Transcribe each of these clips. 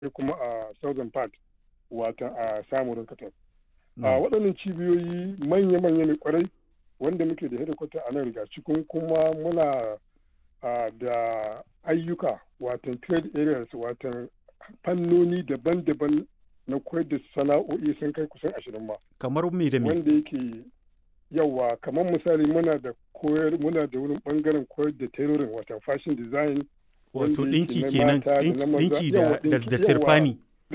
sai kuma a southern part wata a samun katab a waɗannan cibiyoyi manya-manya ne kwarai wanda muke da hedikwata a nan riga cikin kuma muna da ayyuka watan trade areas watan fannoni daban-daban na koyar da sana'o'i sun kai kusan ashirin ma kamar me da me wanda yake yawa kamar misali muna da koyar muna da wurin bangaren koyar da tailoring watan fashion design wato dinki kenan dinki da da sirfani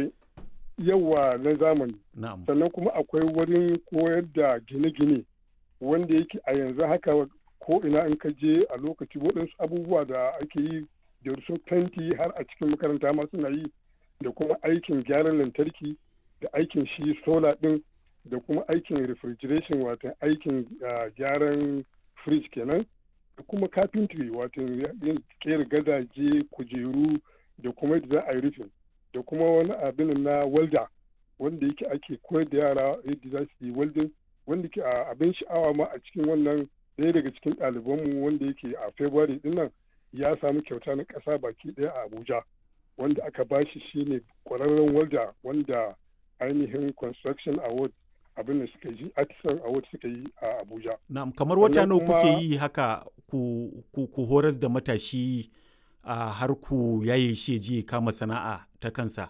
yawa na zamani na'am sannan kuma akwai wurin koyar da gine-gine wanda yake a yanzu haka ko ina in ka je a lokaci waɗansu abubuwa da ake yi da su fenti har a cikin makaranta ma suna yi da kuma aikin gyaran lantarki da aikin shi sola ɗin da kuma aikin refrigeration watan aikin gyaran fridge kenan da kuma carpentry watan yin kera gadaje kujeru da kuma yadda za a yi rufin da kuma wani abin na welder wanda yake ake koyar da yara yadda za su yi welding wanda ke abin sha'awa ma a cikin wannan ɗaya daga cikin ɗalibanmu wanda yake a february din nan ya samu kyauta na ƙasa baki ɗaya a abuja wanda aka bashi shine ƙwararren welder wanda ainihin construction award abin da suka yi artisan award suka yi a abuja na'am kamar wata nawa kuke yi haka ku, ku, ku horas da matashi a har ku yaye shi je kama sana'a ta kansa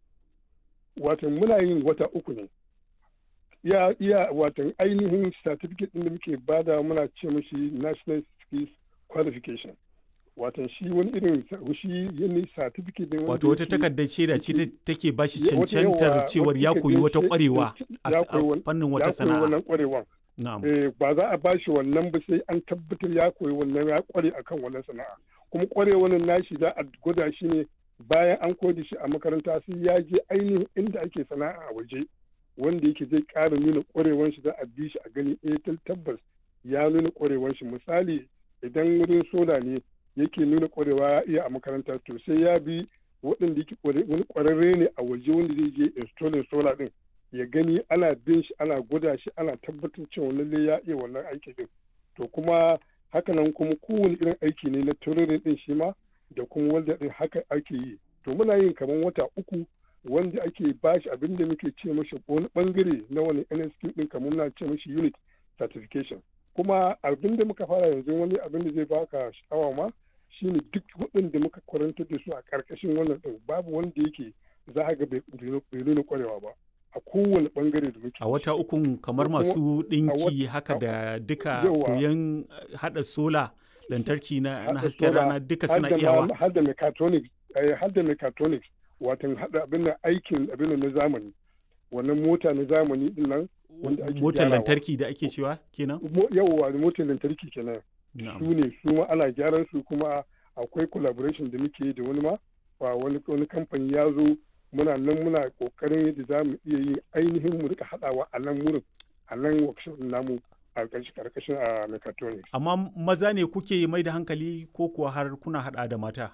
watan muna yin wata uku ne iya iya watan ainihin certificate din da muke bada muna ce mashi national skills qualification watan shi wani irin shi yin certificate din wato wata takardar shaida ce take ba shi cancantar cewar ya koyi wata kwarewa a fannin wata sana'a wannan kwarewan ba za a bashi wannan ba sai an tabbatar ya koyi wannan ya kware akan wannan sana'a kuma kwarewan nashi za a gwada shi ne bayan an koyi shi a makaranta sai ya je ainihin inda ake sana'a a waje wanda yake zai ƙara nuna ƙwarewan shi za a bi shi a gani eh tabbas ya nuna ƙwarewan shi misali idan wurin sola ne yake nuna ƙwarewa ya iya a makaranta to sai ya bi waɗanda yake wani ƙwararre ne a waje wanda zai je installing sola din ya gani ana bin shi ana gwada shi ana tabbatar cewa lalle ya iya wannan aiki din to kuma hakanan kuma kowane irin aiki ne na taurin din shi ma da kuma wanda din haka ake yi to muna yin kamar wata uku wanda ake bashi abin da muke ce mashi wani bangare na wani NSQ din kamar muna ce mashi unit certification kuma abin da muka fara yanzu wani abin da zai baka sha'awa ma shine duk waɗanda muka kwarantar da su a ƙarƙashin wannan ɗin babu wanda yake za a ga bai nuna kwarewa ba a kowane bangare da muke a wata ukun kamar masu ɗinki haka da duka koyon haɗa sola lantarki na hasken rana duka suna iyawa har da mechatronics har da mechatronics watan hada abin aikin abin na zamani wannan mota na zamani din nan wanda ake motar lantarki da ake cewa kenan yawwa motar lantarki kenan su ne su ma ana gyaran su kuma akwai collaboration da muke da wani ma wani wani kamfani ya zo muna nan muna kokarin yadda za mu iya yin ainihin mu rika hadawa a nan wurin a nan workshop namu a karkashin a mechatronics amma maza ne kuke mai da hankali ko kuwa har kuna hada da mata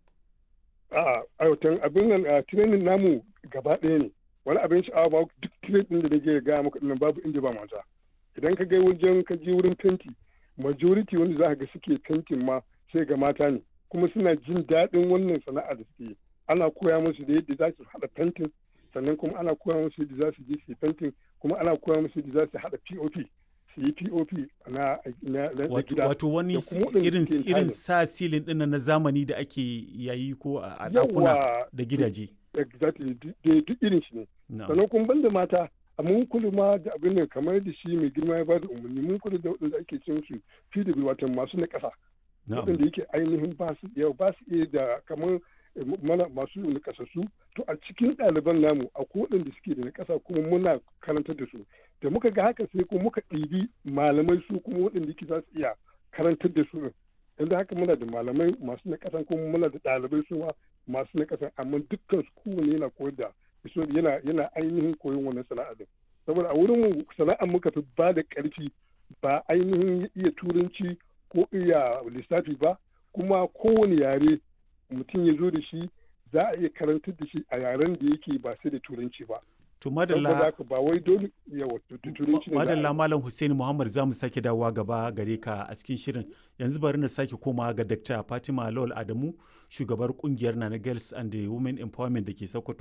a'a aiwatan abin nan a training namu gaba ɗaya ne wani abin sha'awa ba duk training da nake gaya maka dinnan babu inda ba mata idan ka ga wajen ka je wurin fenti majority wanda za ka ga suke fentin ma sai ga mata ne kuma suna jin daɗin wannan sana'a da suke ana koya musu da yadda za su haɗa fentin sannan kuma ana koya musu yadda za su je su fentin kuma ana koya musu yadda za su haɗa pop su yi pop na, na, gida wato wani irin irin sa silin ɗin na zamani da ake yayi ko a ɗakuna da gidaje exactly duk irin shi ne sannan kuma banda mata a mun kula ma da abin da kamar da shi mai girma ya bada umarni mun kula da waɗanda ake cin su pw wato masu na ƙasa waɗanda yake ainihin ba su iya ba su iya da kamar mana masu nakasassu to a cikin ɗaliban namu a waɗanda suke da nakasa kuma muna karantar da su da muka ga haka sai kuma muka ɗibi malamai su kuma waɗanda yake za su iya karantar da su yanzu haka muna da malamai masu nakasa kuma muna da ɗalibai su ma masu nakasa amma dukkan su kowane yana koyar da yana yana ainihin koyon wannan sana'a din saboda a wurin sana'ar muka fi ba da ƙarfi ba ainihin iya turanci ko iya lissafi ba kuma kowane yare mutum ya zo da shi za a iya karantar da shi a yaren da yake ba sai da turanci ba. To madalla ba wai dole yawa turanci ne. Madalla Malam Hussein Muhammad za mu sake dawowa gaba gare ka a cikin shirin. Yanzu bari na sake komawa ga Dr. Fatima Lawal Adamu, shugabar kungiyar Nana Girls and the Women Empowerment da ke Sokoto